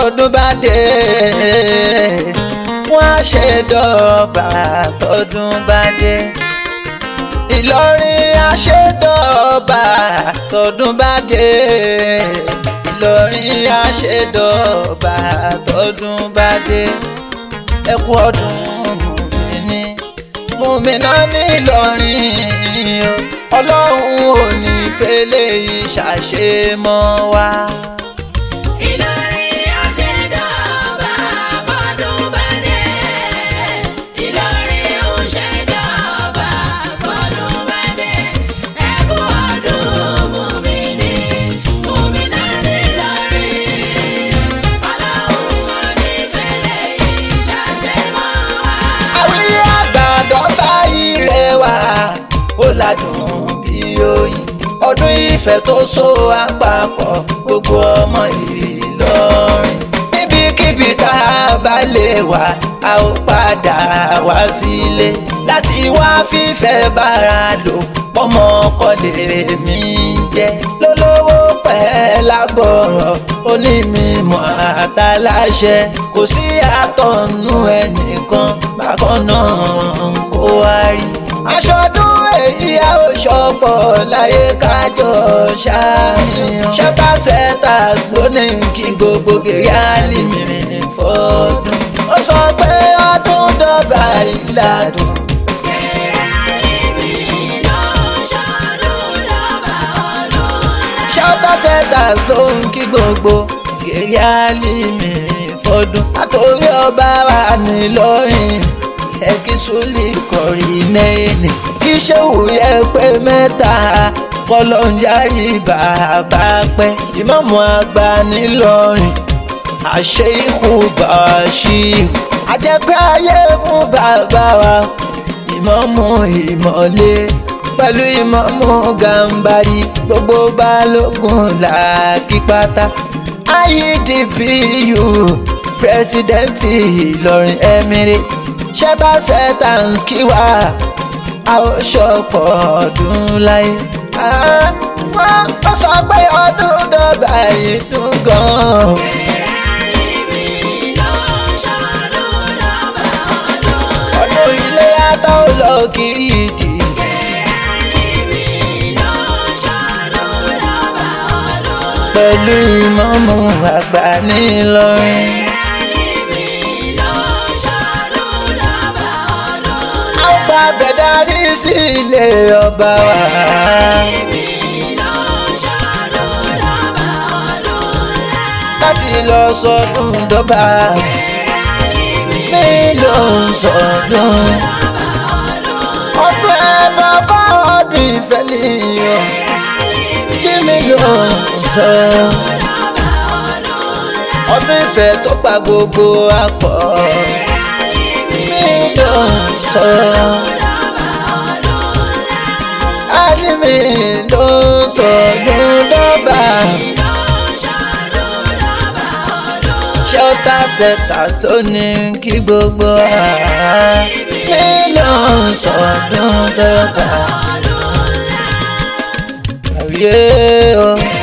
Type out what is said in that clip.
tọdún bá dé wọ́n á ṣe dọ́ọ̀bà tọdún bá dé ìlọrin àṣedọ́ọ̀bà tọdún bá dé ìlọrin àṣedọ́ọ̀bà tọdún bá dé ẹ kú ọdún mùmíní mùmíná nílọrin ọlọ́run ò ní fẹ́lẹ́ yìí ṣàṣemọ́ wa. Ìlọrin àṣẹdọ̀bà bọ́dún bá dé. Ìlọrin òṣèdọ̀bà bọ́dún bá dé. Ẹ kú ọdún mùmíní, mùmínà nílọrin. Ọlọ́run ò ní fẹ́lẹ́ yìí ṣàṣemọ́ wa. àwí àgbàdo báyìí rẹwà ó ládùn bí oyin ọdún ìfẹ́ tó so àpapọ̀ gbogbo ọmọ Ìlọrin níbikíbi tá a bá lè wà a ó padà wá sílé láti wá fífẹ́ bára lò pọ́mọ ọkọ lèmi jẹ́ lólówó pẹ́ lábọ̀rọ̀ onímọ̀ àtàláṣẹ kò sí àtọ̀nù ẹnìkan bákan náà kó wá rí aṣọdún èyí a ó ṣọpọ̀ láyé kájọ ṣàníyàn ṣẹ́pà sẹ́tàs lónìí kí gbogbo gèrè àlìmìrìn fọdún ó sọ pé ọdún dọ́gba ìlàdùn ṣẹ́pà sẹ́tàs ló ń kí gbogbo gèrè àlìmìrìn fọdún àtòrí ọba wa nílọrin ẹ̀kí sólì kọ̀rí nẹ́ẹ̀nì kí ṣéwù yẹ pé mẹ́ta kọlọ́njárì bàbá pẹ́ ìmáàmù àgbà nílọrin àṣẹ ikú bàṣírù àjẹpẹ́ ayé fún bàbá wa ìmáàmù ìmọ̀lé pẹ̀lú ìmáàmù gàǹbarì gbogbo balógun làákí pátá IEDPU pírẹsidẹ́ǹtì ìlọrin emirates ṣẹ́bà sẹ́tàǹs kí wá a ó ṣọ̀pọ̀ ọdún láyé. wọ́n ó sọ pé ọdún dọ́gba yìí dùn gan-an. ọdún ilé yàtọ̀ lọ kí ìdí. pẹ̀lú ìmọ̀mù àgbà nílọrin. ọba bẹ̀dárí sí ilé ọba wa. láti lọ sọdún dọ́gba mi ló ń sọdún. ọdún ẹ̀bọ kọ́ ọdún ìfẹ́ nìyẹn kí mi ló ń sọ. ọdún ìfẹ́ tó pa gbogbo àpọ̀ mi ló ń sọ. Alimi ló ń sọdún dọ́gba. shelter setters ló ní kí gbogbo ara mi ló ń sọdún dọ́gba. Àwíyé o.